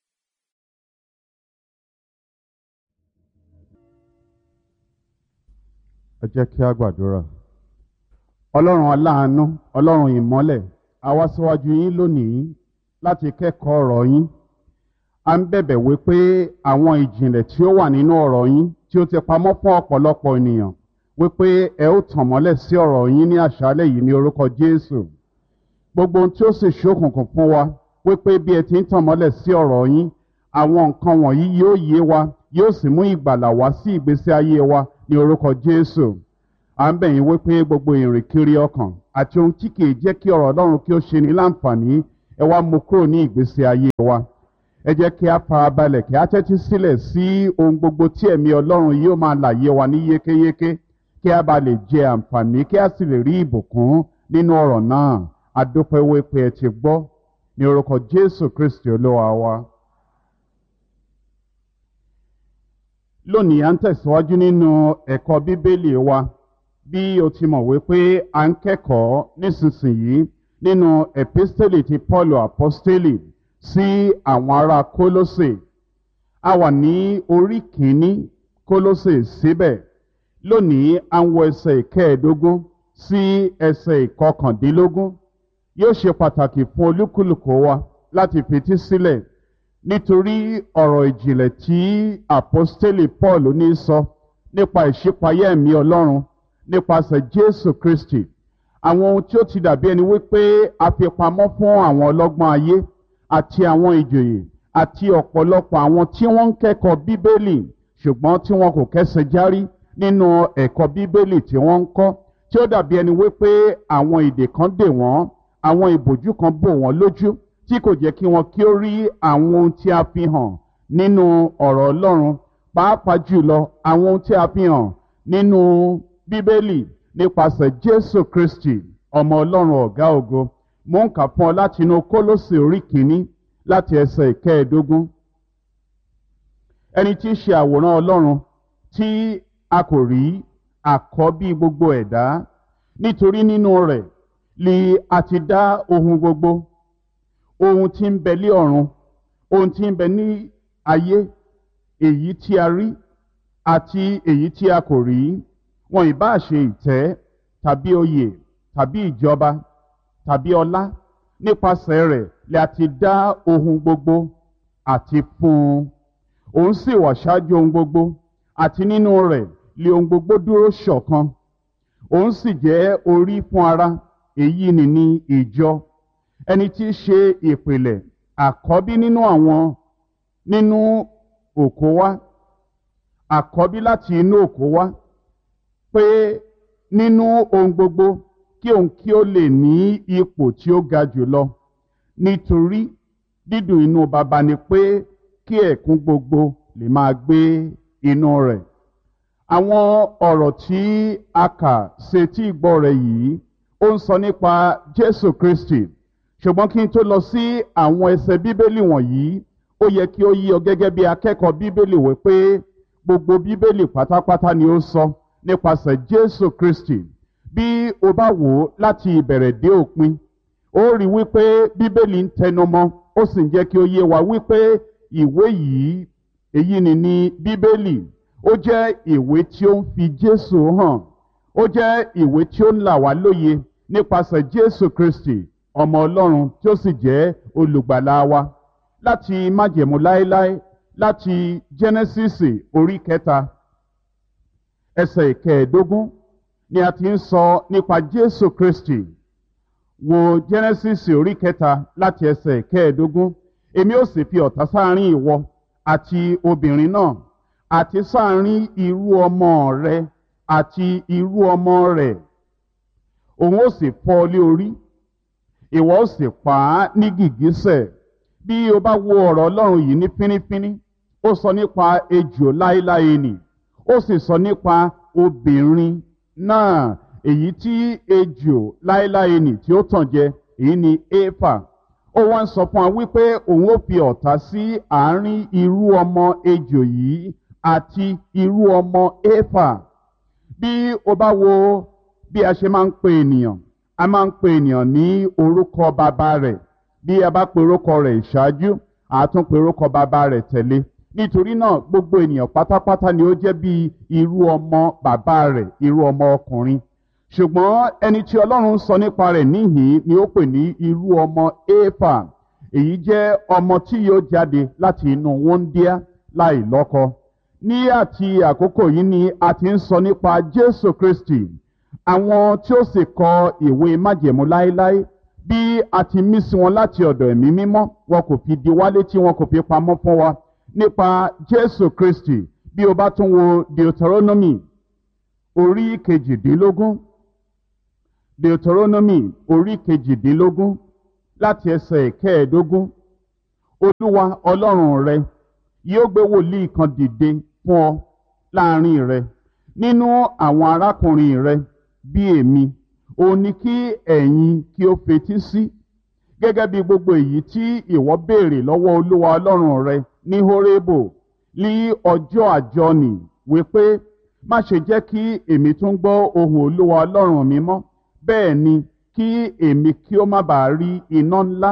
ẹ jẹ́ kí a gbàdúrà ọlọ́run aláàánú ọlọ́run ìmọ́lẹ̀ a wá síwájú yín lónìí láti kẹ́kọ̀ọ́ ọ̀rọ̀ yín a ń bẹ̀bẹ̀ wí pé àwọn ìjìnlẹ̀ tí ó wà nínú ọ̀rọ̀ yín tí ó ti pamọ́ fún ọ̀pọ̀lọpọ̀ ènìyàn wípé ẹ ó tàn mọ́lẹ̀ sí ọ̀rọ̀ yín ní àṣálẹ̀ yìí ní orúkọ jésù gbogbo ohun tí ó sì ṣókùnkùn fún wa wípé bí ẹ ti ń tàn mọ́lẹ̀ sí ọ̀rọ̀ yín àwọn nǹkan wọ̀nyí yóò yé wa yóò sì mú ìgbàlà wá sí ìgbésí ayé wa ní orúkọ jésù à ń bẹ̀ yín wípé gbogbo ìrìnkiri ọkàn àti ohun tí kìí jẹ́ kí ọ̀rọ̀ ọlọ́run kí ó ṣe ní láǹfààní ẹ wá mú kúrò ní ìgbésí ayé wa ẹ jẹ́ kí a fara balẹ̀ kí a tẹ́tí sílẹ̀ sí ohun gbogbo tí ẹ̀mí ọlọ́run yóò máa làyé wa ní yékéyéké kí a bá lè jẹ àǹfààní kí a sì lè rí ìbùkún nínú ọ̀rọ̀ náà adúpẹ́ wípé ẹ ti gbọ́ ní orúkọ jésù kristi olúwa wa. lónìí à ń tẹ̀síwájú nínú ẹ̀kọ́ bíbélì wa bí o ti mọ̀ wípé à ń kẹ́kọ̀ọ́ nísinsìnyí nínú epistele ti paulu apostoli sí àwọn ará kólósè a wà ní orí kìíní kólósè síbẹ̀ lónìí à ń wọ ẹsẹ̀ ìkẹẹ̀ẹ́dógún sí ẹsẹ̀ ìkọkàndínlógún yóò ṣe pàtàkì fún olúkúlùkù wa láti fetí sílẹ̀ nítorí ọ̀rọ̀ ìjìnlẹ̀ tí apostoli paul ní sọ nípa ìṣípayá ẹ̀mí ọlọ́run nípasẹ̀ jésù kristi àwọn ohun tí ó ti dàbí ẹni wípé a fi pamọ́ fún àwọn ọlọ́gbọ́n ayé àti àwọn ìjòyè àti ọ̀pọ̀lọpọ̀ àwọn tí wọ́n ń kẹ́kọ̀ọ́ bíbélì ṣùgbọ́n tí wọn kò kẹ́sẹ̀ járí nínú ẹ̀kọ́ bíbélì tí wọ́n ń kọ́ tí ó dàbí ẹni wípé àwọn ìdè kan dè wọ́n àwọn ìbòjú kan bò wọ́n lójú tí kò jẹ́ kí wọn kí ó rí àwọn ohun tí a fi hàn nínú ọ̀rọ̀ ọlọ́run pàápàá jùlọ àwọn ohun tí a fi hàn nínú bíbélì nípasẹ̀ jésù kristi ọmọ ọlọ́run ọ̀gá ògo mò ń kà fún ọ láti inú kólósì orí kìíní láti ẹsẹ̀ ìkẹẹ̀ẹ́dógún ẹni tí í ṣe àwòrán ọlọ́run tí a kò rí àkọ́bí gbogbo ẹ̀dá nítorí nínú rẹ̀ li a ti dá ohun gbogbo ohun tí ń bẹ lé ọ̀run ohun tí ń bẹ ní ayé èyí tí a rí àti èyí tí a kò rí wọn ìbá ṣe ìtẹ́ tàbí oyè tàbí ìjọba tàbí ọlá nípasẹ̀ rẹ̀ lè a ti dá ohun gbogbo àti fún un òun sì wà ṣáájú ohun gbogbo àti nínú rẹ̀ lè ohun gbogbo dúró ṣọ̀kan òun sì jẹ́ orí fún ara èyí ni ní ìjọ ẹni tí í ṣe ìpìlẹ̀ àkọ́bí nínú àwọn nínú òkó wá àkọ́bí láti inú òkó wá pé nínú ohun gbogbo kí òun kí ó lè ní ipò tí ó ga jùlọ nítorí dídùn inú baba ni pé kí ẹ̀kún gbogbo lè máa gbé inú rẹ̀ àwọn ọ̀rọ̀ tí a kà sétí ìgbọ́ rẹ̀ yìí ó ń sọ nípa jésù kristi ṣùgbọ́n kí n tó lọ sí àwọn ẹsẹ̀ bíbélì wọ̀nyí ó yẹ kí ó yí ọ gẹ́gẹ́ bí akẹ́kọ̀ọ́ bíbélì wí pé gbogbo bíbélì pátápátá ni ó sọ nípasẹ̀ jésù kristi bí o bá wò ó láti ìbẹ̀rẹ̀ dé òpin ó rí wípé bíbélì ń tẹnumọ́ ó sì ń jẹ́ kí ó yé wa wípé ìwé yìí èyí ni ní bíbélì ó jẹ́ ìwé tí ó ń fi jésù hàn ó jẹ́ ìwé tí ó ń là wá lóye nípasẹ̀ jésù kristi ọmọ ọlọ́run tí ó sì jẹ́ olùgbàlà wa láti májẹ̀mú láéláé láti jẹ́nẹ́sísì orí kẹta ẹsẹ̀ ìkẹẹ̀ẹ́dógún ni a ti ń sọ nípa jésù kristi wo jẹ́nẹ́sísì orí kẹta láti ẹsẹ̀ ìkẹẹ̀ẹ́dógún èmi ó sì fi ọ̀tá sáárín ìwọ àti obìnrin náà àti sáárín irú ọmọ rẹ àti irú ọmọ rẹ̀ òun ó sì fọ́ ọ lé orí ìwọ ó sì pa á ní gìgísẹ̀ bí o bá wo ọ̀rọ̀ ọlọ́run yìí ní fínífíní ó sọ nípa ejò láéláé nì ó sì sọ nípa obìnrin náà èyí tí ejò láéláé nì tí ó tàn jẹ èyí ni éfà ó wá ń sọ fún wa wípé òun ó fi ọ̀tá sí àárín irú ọmọ ejò yìí àti irú ọmọ éfà bí o bá wo bí a ṣe máa ń pe ènìyàn a máa ń pe ènìyàn ní orúkọ bàbá rẹ̀ bí a bá pe orúkọ rẹ̀ ìṣáájú àtún pe orúkọ bàbá rẹ̀ tẹ̀lé nítorí náà gbogbo ènìyàn pátápátá ni ó jẹ́ bí irú ọmọ bàbá rẹ̀ irú ọmọ ọkùnrin ṣùgbọ́n ẹni tí ọlọ́run sọ nípa rẹ̀ níhìn ni ó pè ní irú ọmọ éfà èyí jẹ́ ọmọ tí yóò jáde láti inú wọ́ndíá láì lọ́kọ ní àti àkókò yìí ni a ti ń sọ nípa jésù kristi àwọn tí ó sì kọ ìwé májẹ̀mú láéláé bí a ti mí sí wọn láti ọ̀dọ̀ ẹ̀mí mímọ́ wọn kò fi di wálé tí wọn kò fi pamọ́ fún wa nípa jésù kristi bí o bá tún wo deuteronomy orí kejìdínlógún deuteronomy orí kejìdínlógún láti ẹsẹ̀ kẹẹ̀ẹ́dógún olúwa ọlọ́run rẹ yóò gbé wòlíì kan dìde fún ọ láàrin rẹ nínú àwọn arákùnrin rẹ bí èmi òun ni kí ẹ̀yin kí ó fetí sí gẹ́gẹ́ bí gbogbo èyí tí ìwọ béèrè lọ́wọ́ olúwa ọlọ́run rẹ ní horebo ní ọjọ́ àjọnì wípé má ṣe jẹ́ kí èmi tún gbọ́ ohùn olúwa ọlọ́run mi mọ́ bẹ́ẹ̀ ni kí èmi kí ó má bàa rí iná ńlá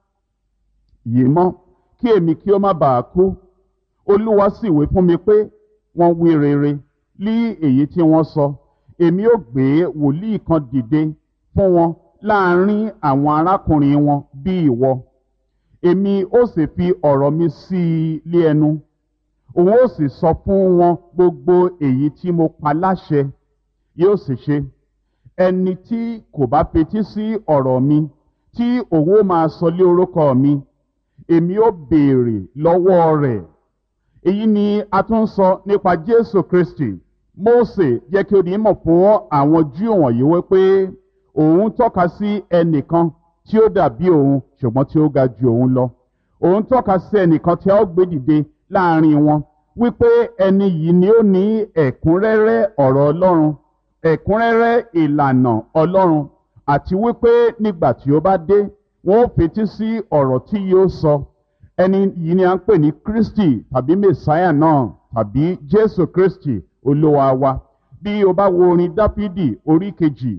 yìí mọ́ kí èmi kí ó má bàa kú olúwa sì wí fún mi pé wọ́n wí rere lí èyí tí wọ́n sọ èmi ó gbé wòlíì kan dìde fún wọn láàrin àwọn arákùnrin wọn bí ìwọ èmi ó sì fi ọ̀rọ̀ mi sí i lé ẹnu òun ó sì sọ fún wọn gbogbo èyí tí mo pa láṣẹ yóò sì ṣe ẹni tí kò bá fetí sí ọ̀rọ̀ mi tí òun ó máa sọ lé orúkọ mi èmi ó béèrè lọ́wọ́ rẹ̀ èyí ni a tún ń sọ nípa jésù kristi mósè jẹ́ kí ó di mọ̀ fún àwọn júù wọ̀nyí wípé òun tọ́ka sí ẹnìkan tí ó dàbí òun ṣùgbọ́n tí ó ga ju òun lọ òun tọ́ka sí ẹnìkan tí a ó gbé dìde láàrin wọn wípé ẹni yìí ni ó ní ẹ̀kúnrẹ́rẹ́ ọ̀rọ̀ ọlọ́run ẹ̀kúnrẹ́rẹ́ ìlànà ọlọ́run àti wípé nígbà tí ó bá dé wọn ó fetí sí ọ̀rọ̀ tí yóò sọ ẹni yìí ni a ń pè ní kristi tàbí mẹsáyà náà tàbí jésù kristi olúwa wa bí o bá wo orin dáfídì orí kejì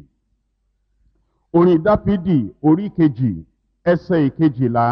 orin dáfídì orí kejì ẹsẹ̀ ìkejìlá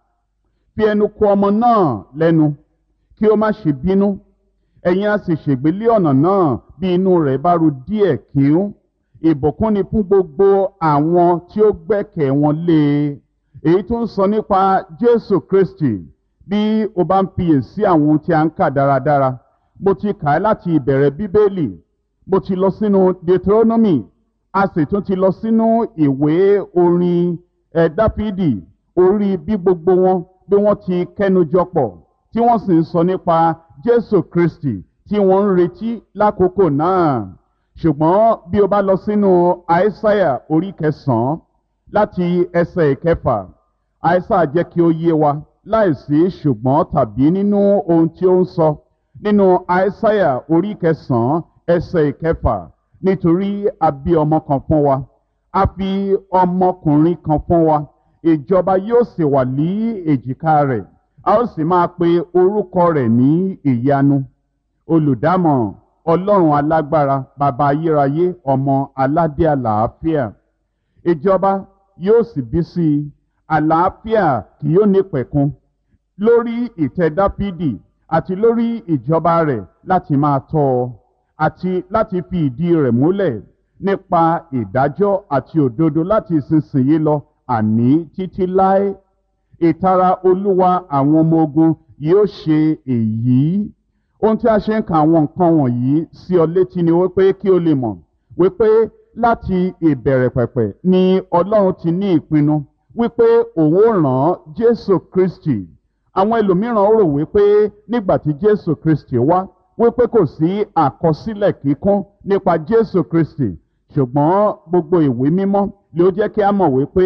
fi ẹnu kò ọmọ náà lẹ́nu kí ó má ṣe bínú ẹ̀yin á sì ṣègbélé ọ̀nà náà bí inú rẹ̀ bá ru díẹ̀ kíún ìbùkún ni fún gbogbo àwọn tí ó gbẹ́kẹ̀ wọn lé e èyí tó ń sọ nípa jésù kristi bí o bá ń fiyè sí àwọn ohun tí a ń kà dáradára mo ti kà á láti ìbẹ̀rẹ̀ bíbélì mo ti lọ sínú deuteronomy a sì tún ti lọ sínú ìwé orin ẹ̀ dáfídì orí bí gbogbo wọn bí wọ́n ti kẹ́nujọ pọ̀ tí wọ́n sì ń sọ nípa jésù kristi tí wọ́n ń retí lákòókò náà ṣùgbọ́n bí o bá lọ sínú àìsáyà orí kẹsàn-án láti ẹsẹ̀ ìkẹfà àìsà jẹ́ kí ó yé wa láìsí ṣùgbọ́n tàbí nínú ohun tí ó ń sọ nínú àìsáyà orí kẹsàn-án ẹsẹ̀ ìkẹfà nítorí a bí ọmọ kan fún wa a fi ọmọkùnrin kan fún wa ìjọba yóò sì wà ní èjìká rẹ̀ a ó sì máa pe orúkọ rẹ̀ ní ìyanu olùdámọ̀ràn ọlọ́run alágbára bàbá ayérayé ọmọ aládé àlàáfíà ìjọba yóò sì bí sí i àlàáfíà kì yóò ní pẹ̀kun lórí ìtẹ́ dáfídì àti lórí ìjọba rẹ̀ láti máa tọ́ ọ àti láti fi ìdí rẹ̀ múlẹ̀ nípa ìdájọ́ àti òdodo láti ìsinsìnyí lọ àní títí láé ìtara olúwa àwọn ọmọ ogun yóò ṣe èyí ohun tí a ṣe ń ka àwọn nǹkan wọ̀nyí sí ọ létí ni wípé kí o lè mọ̀ wípé láti ìbẹ̀rẹ̀ pẹ̀pẹ̀ ni ọlọ́run ti ní ìpinnu wípé òun ó ràn jésù kristi àwọn ẹlòmíràn rò wípé nígbà tí jésù kristi wá wípé kò sí àkọsílẹ̀ kíkún nípa jésù kristi ṣùgbọ́n gbogbo ìwé mímọ́ ló jẹ́ kí a mọ̀ wípé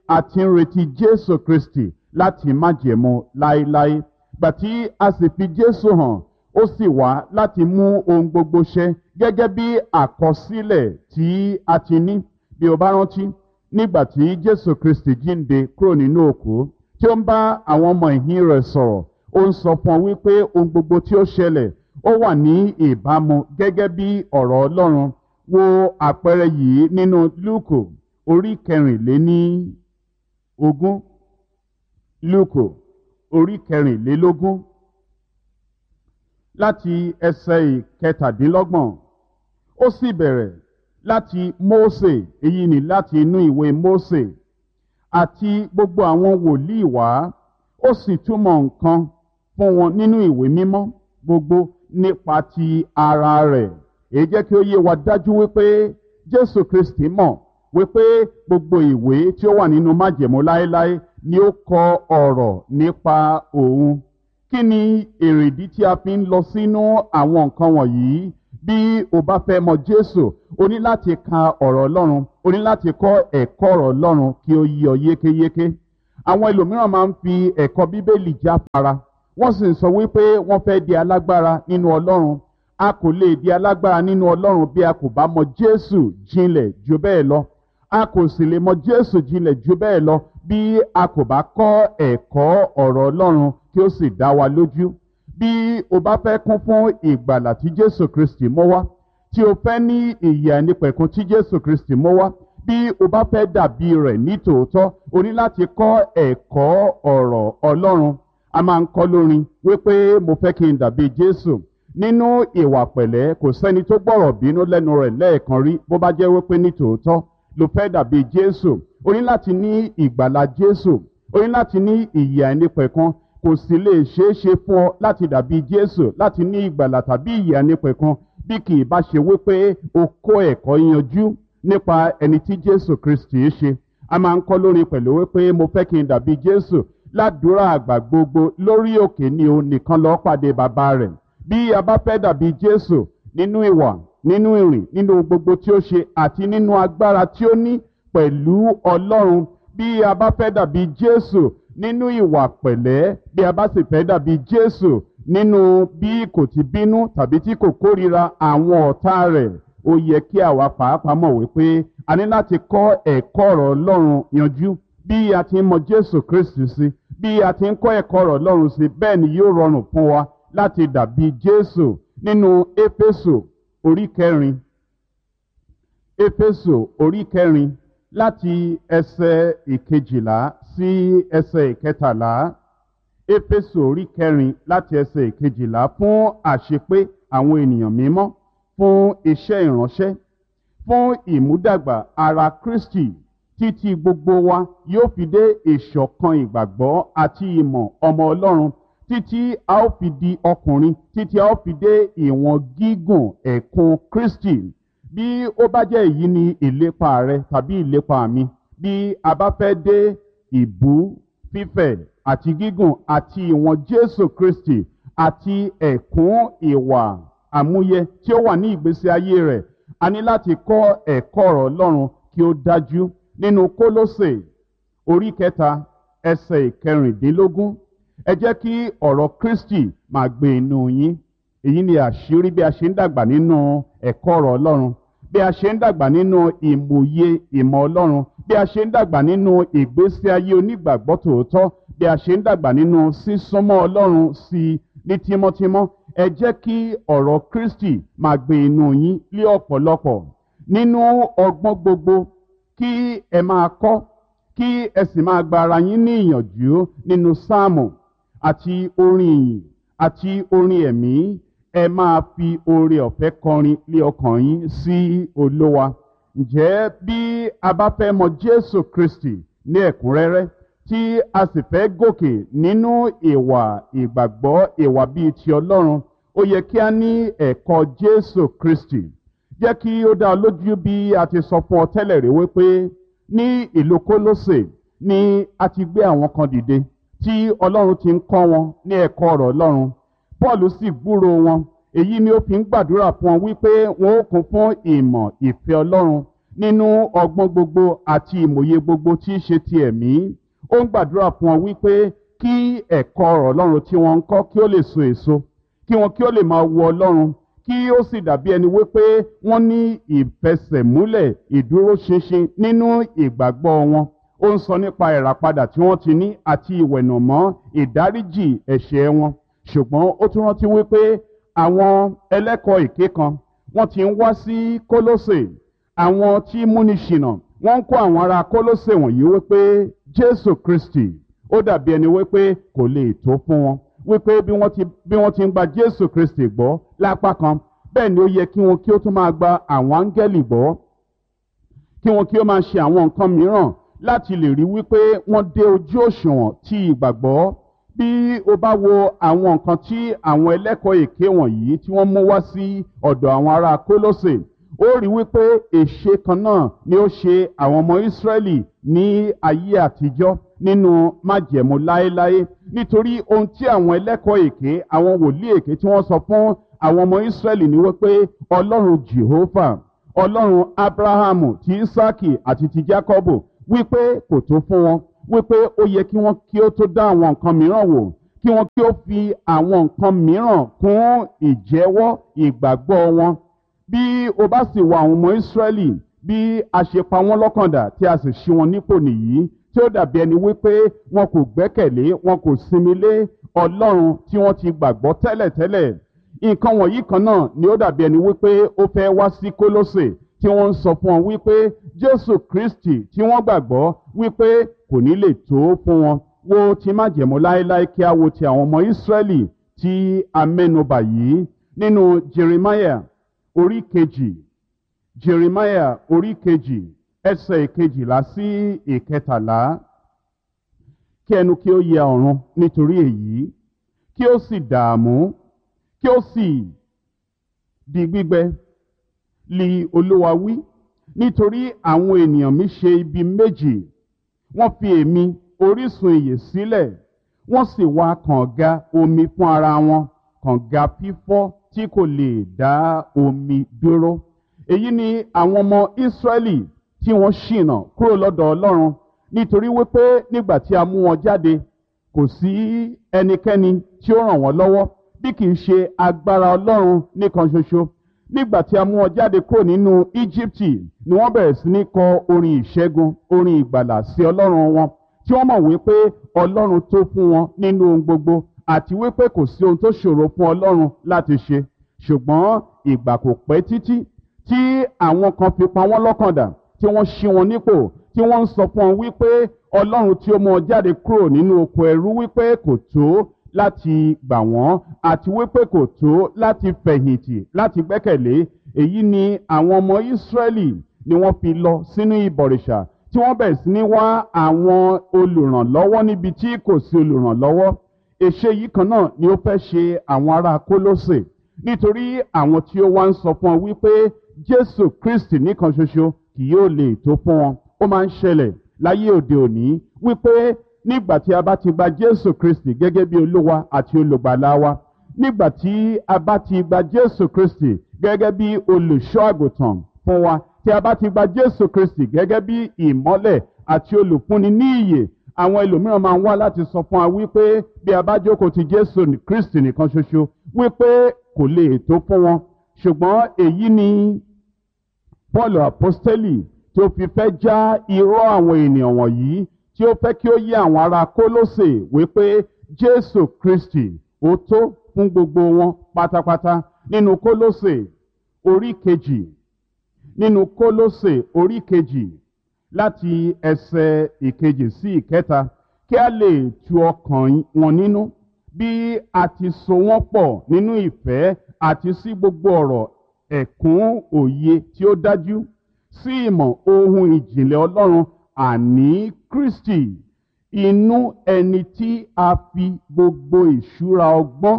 a ti ń retí jésù kristi láti májẹ̀mú láéláé gbà tí a sì fi jésù hàn ó sì wá láti mú ohun gbogbo ṣẹ gẹ́gẹ́ bí àkọsílẹ̀ tí a ti ní bí o bá rántí nígbà tí jésù kristi jíǹde kúrò nínú òkú tí ó ń bá àwọn ọmọ ìhín rẹ̀ sọ̀rọ̀ ó ń sọ fún ọ wípé ohun gbogbo tí ó ṣẹlẹ̀ ó wà ní ìbámu gẹ́gẹ́ bí ọ̀rọ̀ ọlọ́run wo àpẹẹrẹ yìí nínú lúùkù orí kẹrìnléní ogún lúùkù orí kẹrìnlélógún láti ẹsẹ̀ ìkẹtàdínlọ́gbọ̀n ó sì bẹ̀rẹ̀ láti mósè èyí ni láti inú ìwé mósè àti gbogbo àwọn wòlíì wá ó sì túmọ̀ nǹkan fún wọn nínú ìwé mímọ́ gbogbo nípa ti ara rẹ̀ èyí jẹ́ kí ó yé wa dájú wípé jésù kristi mọ̀ wípé gbogbo ìwé tí ó wà nínú májẹ̀mú láéláé ni ó kọ ọ̀rọ̀ nípa òun kí ni èrèdí tí a fi ń lọ sínú àwọn nǹkan wọ̀nyí bí o bá fẹ́ mọ jésù o ní láti ka ọ̀rọ̀ ọlọ́run o ní láti kọ́ ẹ̀kọ́ ọ̀rọ̀ ọlọ́run kí ó yí ọ yékéyéké àwọn ẹlòmíràn máa ń fi ẹ̀kọ́ bíbélì jáfara wọ́n sì ń sọ wípé wọ́n fẹ́ di alágbára nínú ọlọ́run a kò lè di alágbára nínú ọlọ́run bí a kò bá mọ jésù jinlẹ̀ ju bẹ́ẹ̀ lọ a kò sì lè mọ jésù jinlẹ̀ ju bẹ́ẹ̀ lọ bí a kò bá kọ́ ẹ̀kọ́ ọ̀rọ̀ ọlọ́run kí ó sì dá wa lójú bí o bá fẹ́ kún fún ìgbàlà tí jésù kristi mọ́ wá tí o fẹ́ ní ìyè àìnípẹ̀kun tí jésù kristi mọ́ wá bí o bá fẹ́ dàbí rẹ̀ ní tòótọ́ o ní láti kọ́ ẹ̀kọ́ ọ̀rọ̀ ọlọ́run a máa ń kọ́ lórin wípé mo fẹ́ kí n dàbí jésù nínú ìwà pẹ̀lẹ́ kò sẹ́ni tó gbọ́rọ̀ bínú lẹ́nu rẹ̀ lẹ́ẹ̀kan rí bó bá jẹ́ wípé ní tòótọ́ ló fẹ́ dàbí jésù o ní láti ní ìgbàlà jésù o ní láti ní ìyè àìnípẹ̀kun kò sì lè ṣeé ṣe fún ọ láti dàbí jésù láti ní ìgbàlà tàbí ìyè àìnípẹ̀kun bí kì í bá ṣe wípé o kó ẹ̀kọ́ yanjú nípa ẹni tí jésù kristi ṣe a máa ń kọ́ lórin pẹ̀lú wípé mo fẹ́ kí n dàbí jésù ládùúrà àgbà gbogbo lórí òkè ni o nìkan lọ́ọ́ pàdé bàbá rẹ̀ bí a bá fẹ́ dàbí jésù nínú ìwà nínú ìrìn nínú gbogbo tí ó ṣe àti nínú agbára tí ó ní pẹ̀lú ọlọ́run bí a bá fẹ́ dàbí jésù nínú ìwà pẹ̀lẹ́ bí a bá sì fẹ́ dàbí jésù nínú bí kò ti bínú tàbí tí kò kórira àwọn ọ̀tá rẹ̀ ó yẹ kí àwa pàápàá mọ̀ wípé a ní láti kọ́ ẹ̀kọ́ ọ̀rọ̀ ọlọ́run yanjú bí a ti ń mọ jésù kristi sí bí a ti ń kọ́ ẹ̀kọ́ ọ̀rọ̀ ọlọ́run sí bẹ́ẹ̀ ni yóò rọrùn fún wa láti dàbí jésù nínú éfésù orí kẹrin éfésù orí kẹrin láti ẹsẹ̀ ìkejìlá sí ẹsẹ̀ ìkẹtàlá éfésù orí kẹrin láti ẹsẹ̀ ìkejìlá fún àṣepé àwọn ènìyàn mímọ́ fún iṣẹ́ ìránṣẹ́ fún ìmúdàgbà ara kristi títí gbogbo wa yóò fi dé ìṣọ̀kan ìgbàgbọ́ àti ìmọ̀ ọmọ ọlọ́run títí a ó fi di ọkùnrin títí a ó fi dé ìwọ̀n gígùn ẹ̀kún kristi bí ó bá jẹ́ èyí ni ìlépa rẹ tàbí ìlépa mi bí a bá fẹ́ dé ìbú fífẹ̀ àti gígùn àti ìwọ̀n jésù kristi àti ẹ̀kún ìwà àmúyẹ tí ó wà ní ìgbésí ayé rẹ̀ a ní láti kọ́ ẹ̀kọ́ ọ̀rọ̀ ọlọ́run kí ó dájú nínú kólósè orí kẹta ẹsẹ̀ ìkẹrìndínlógún ẹ jẹ́ kí ọ̀rọ̀ kristi máa gbé inú yín èyí ni àṣírí bí a ṣe ń dàgbà nínú ẹ̀kọ́ ọ̀rọ̀ ọlọ́run bí a ṣe ń dàgbà nínú ìmòye ìmọ̀ ọlọ́run bí a ṣe ń dàgbà nínú ìgbésí ayé onígbàgbọ́ tòótọ́ bí a ṣe ń dàgbà nínú sísúnmọ́ ọlọ́run sí i ní tímọ́tímọ́ ẹ jẹ́ kí ọ̀rọ̀ kristi máa gbé inú yín lé ọ̀pọ̀lọpọ̀ nínú ọgbọ́n gbogbo kí ẹ máa kọ́ kí ẹ sì máa gba ara yín ní ìyànjú nínú sáàmù àti orin ìyìn àti orin ẹ̀mí ẹ máa fi oore ọ̀fẹ́ kọrin lé ọkàn yín sí olówa ǹjẹ́ bí a bá fẹ́ mọ jésù kristi ní ẹ̀kúnrẹ́rẹ́ tí a sì fẹ́ gòkè nínú ìwà ìgbàgbọ́ ìwà bíi ti ọlọ́run ó yẹ kí a ní ẹ̀kọ́ jésù kristi jẹ́ kí ó dá ọ lójú bí a ti sọ fún ọ tẹ́lẹ̀ rí wípé ní ìlú kólósè ni a ti gbé àwọn kan dìde tí ọlọ́run ti ń kọ́ wọn ní ẹ̀kọ́ ọ̀rọ̀ ọlọ́run paul sì gbúrò wọn èyí ni ó fi ń gbàdúrà fún wọn wípé wọn ó kún fún ìmọ̀ ìfẹ́ ọlọ́run nínú ọgbọ́n gbogbo àti ìmòye gbogbo tí í ṣe ti ẹ̀mí ó ń gbàdúrà fún ọ wípé kí ẹ̀kọ́ ọ̀rọ̀ ọlọ́run tí wọ́n ń kọ́ kí ó lè so èso kí wọn kí ó lè máa wo ọlọ́run kí ó sì dàbí ẹni wípé wọ́n ní ìfẹsẹ̀múlẹ̀ ìdúróṣinṣin nínú ìgbàgbọ́ wọn ó ń sọ nípa ìràpadà tí wọ́n ti ní àti ìwẹ̀nàmọ́ ìdáríjì ẹ̀ṣẹ̀ wọn ṣùgbọ́n ó tún rántí wípé àwọn ẹlẹ́kọ̀ọ́ èké kan wọ́n ti ń wá sí kólósè àwọn tí múni ṣìnà wọ́n ń kó àwọn ará kólósè wọ̀nyí wípé jésù kristi ó dàbí ẹni wípé kò lè tó fún wọn wípé bí wọ́n ti bí wọ́n ti ń gba jésù kristi gbọ́ lápá kan bẹ́ẹ̀ ni ó yẹ kí wọn kí ó tún máa gba àwọn áńgẹ́lì gbọ́ kí wọn kí ó máa ṣe àwọn nǹkan mìíràn láti lè rí wípé wọ́n dé ojú òṣùwọ̀n tí ìgbàgbọ́ bí o bá wo àwọn nǹkan tí àwọn ẹlẹ́kọ̀ọ́ èké wọ̀nyí tí wọ́n mú wá sí ọ̀dọ̀ àwọn ará kólósè ó rí wípé èṣe kan náà ni ó ṣe àwọn ọmọ ìsírẹ́lì ní ayé àtijọ́ nínú májẹ̀mú láéláé nítorí ohun tí àwọn ẹlẹ́kọ̀ọ́ èké àwọn wòlíì èké tí wọ́n sọ fún àwọn ọmọ ìsírẹ́lì ni wípé ọlọ́run jehovah ọlọ́run abrahamu ti isaki àti ti jacobo wípé kò tó fún wọn wípé ó yẹ kí wọ́n kí ó tó dá àwọn nǹkan mìíràn wò kí wọ́n kí ó fi àwọn nǹkan mìíràn kún ìjẹ́wọ́ ìgbàgbọ́ wọn bí o bá sì wọ àwọn ọmọ ìsírẹ́lì bí a ṣe pa wọ́n lọ́kàndà tí a sì ṣí wọn nípò nìyí tí ó dàbí ẹni wípé wọn kò gbẹ́kẹ̀lé wọn kò sinmi lé ọlọ́run tí wọ́n ti gbàgbọ́ tẹ́lẹ̀tẹ́lẹ̀ nǹkan wọ̀nyí kan náà ni ó dàbí ẹni wípé ó fẹ́ wá sí kólósè tí wọ́n ń sọ fún wọn wípé jésù kristi tí wọ́n gbàgbọ́ wípé kò ní lè tó fún wọn wo ti májẹ̀mú láéláé kí a wo ti àwọn ọmọ ìsírẹ́lì tí a mẹ́nubà yìí nínú jeremiah orí kejì jeremiah orí kejì ẹsẹ̀ ìkejìlá sí ìkẹtàlá kí ẹnu kí ó yẹ ọ̀run nítorí èyí kí ó sì dààmú kí ó sì di gbígbẹ li olúwa wí nítorí àwọn ènìyàn mi ṣe ibi méjì wọ́n fi èmi orísun ìyè sílẹ̀ wọ́n sì wá kànga omi fún ara wọn kànga fífọ́ tí kò lè dá omi dúró èyí ni àwọn ọmọ ìsírẹ́lì tí wọ́n ṣìnà kúrò lọ́dọ̀ ọlọ́run nítorí wípé nígbà tí a mú wọn jáde kò sí ẹnikẹ́ni tí ó ràn wọ́n lọ́wọ́ bí kì í ṣe agbára ọlọ́run nìkan ṣoṣo nígbà tí a mú wọn jáde kúrò nínú íjíbítì ni wọ́n bẹ̀rẹ̀ sí ní kọ orin ìṣẹ́gun orin ìgbàlà sí ọlọ́run wọn tí wọ́n mọ̀ wípé ọlọ́run tó fún wọn nínú ohun gbogbo àti wípé kò sí ohun tó ṣòro fún ọlọ́run láti ṣe ṣùgbọ́n ìgbà kò pẹ́ títí tí àwọn kan fi pa wọ́n lọ́kàn dà tí wọ́n ṣí wọn nípò tí wọ́n ń sọ fún wọn wípé ọlọ́run tí ó mú wọn jáde kúrò nínú oko ẹrú wípé kò tó láti gbà wọ́n àti wípé kò tó láti fẹ̀yìntì láti gbẹ́kẹ̀lé èyí ni àwọn ọmọ ìsírẹ́lì ni wọ́n fi lọ sínú ìbọ̀rìṣà tí wọ́n bẹ̀rẹ̀ sí ní wá àwọn olùrànlọ́wọ́ níbi tí kò sí olùrànlọ́wọ́ èṣe yìí kan náà ni ó fẹ́ ṣe àwọn ará kólósè nítorí àwọn tí ó wá ń sọ fún ọ wípé jésù kristi nìkan ṣoṣo kì yóò lè tó fún wọn ó máa ń ṣẹlẹ̀ láyé òde òní wípé nígbà tí a bá ti gba jésù kristi gẹ́gẹ́ bí olúwa àti olùgbàlà wa nígbà tí a bá ti gba jésù kristi gẹ́gẹ́ bí olùṣọ́ àgùntàn fún wa tí a bá ti gba jésù kristi gẹ́gẹ́ bí ìmọ́lẹ̀ àti olùfúnni ní ìyè àwọn ẹlòmíràn máa ń wá láti sọ fún wa wípé bí a bá jókòó ti jésù kristi nìkan ṣoṣo wípé kò lè tó fún wọn ṣùgbọ́n èyí ni paul apostoli tí ó fi fẹ́ já irọ́ àwọn ènìyàn wọ̀nyí tí ó fẹ́ kí ó yé àwọn ará kólósè wípé jésù kristi ó tó fún gbogbo wọn pátápátá nínú kólósè orí kejì nínú kólósè orí kejì láti ẹsẹ̀ ìkejì sí ìkẹta kí a lè tu ọkàn wọn nínú bí a ti so wọ́n pọ̀ nínú ìfẹ́ àti sí gbogbo ọ̀rọ̀ ẹ̀kún òye tí ó dájú sí ìmọ̀ ohun ìjìnlẹ̀ ọlọ́run àní kristi inú ẹni tí a fi gbogbo ìṣúra ọgbọ́n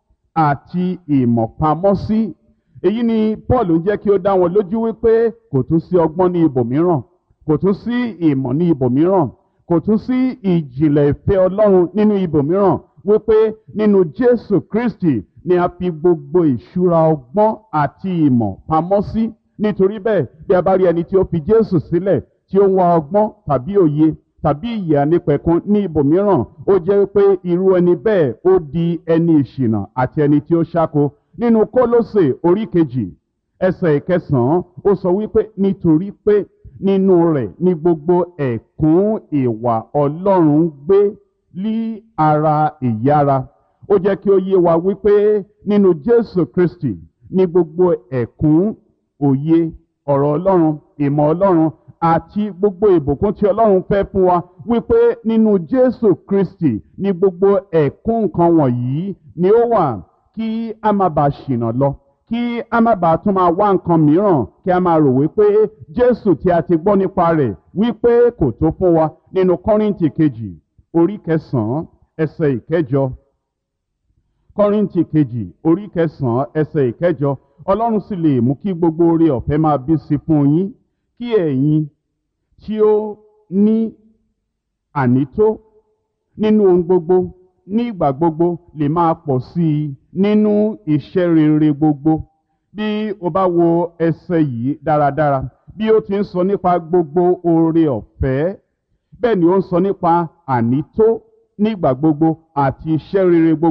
àti ìmọ̀ pamọ́ sí èyí ni paul ń jẹ́ kí ó dá wọn lójú wípé kò tún sí ọgbọ́n ní ibòmíràn kò tún sí ìmọ̀ ní ibòmíràn kò tún sí ìjìnlẹ̀ ìfẹ́ ọlọ́run nínú ibòmíràn wípé nínú jésù kristi ni a fi gbogbo ìṣúra ọgbọ́n àti ìmọ̀ pamọ́ sí nítorí bẹ́ẹ̀ bí a bá rí ẹni tí ó fi jésù sílẹ̀ tí ó ń wá ọgbọ́n tàbí òye tàbí ìyè ànípẹ̀kun ní ibòmíràn ó jẹ́ pé irú ẹni bẹ́ẹ̀ ó di ẹni ìṣìnà àti ẹni tí ó ṣáko nínú kólósè orí kejì ẹsẹ̀ ìkẹsàn-án ó sọ wípé nítorí pé nínú rẹ̀ ní gbogbo ẹ̀kún ìwà ọlọ́run gbé lí ara ìyára ó jẹ́ kí ó yé wa wípé nínú jésù kristi ní gbogbo ẹ̀kún òye ọ̀rọ̀ ọlọ́run ìmọ̀ ọlọ́run àti gbogbo ìbùkún tí ọlọ́run fẹ́ fún wa wípé nínú jésù kristi ní gbogbo ẹ̀kún nǹkan wọ̀nyí ni ó wà kí a má bàa ṣìnà lọ kí a má bàa tún máa wá nǹkan mìíràn kí a máa rò wípé jésù tí a ti gbọ́ nípa rẹ̀ wípé kò tó fún wa nínú kọ́rìntì kejì orí kẹsàn-án ẹsẹ̀ ìkẹjọ kọ́rìntì kejì orí kẹsàn-án ẹsẹ̀ ìkẹjọ ọlọ́run sì lè mú kí gbogbo oore ọ̀fẹ́ máa bí sí fún yín kí ẹ̀yin tí ó ní ànító nínú ohun gbogbo ní ìgbà gbogbo lè máa pọ̀ sí i nínú iṣẹ́ rere gbogbo bí o bá wo ẹsẹ̀ yìí dáradára bí ó ti ń sọ nípa gbogbo oore ọ̀fẹ́ bẹ́ẹ̀ ni ó ń sọ nípa ànító nígbà gbogbo àti iṣẹ́ rere gbogbo.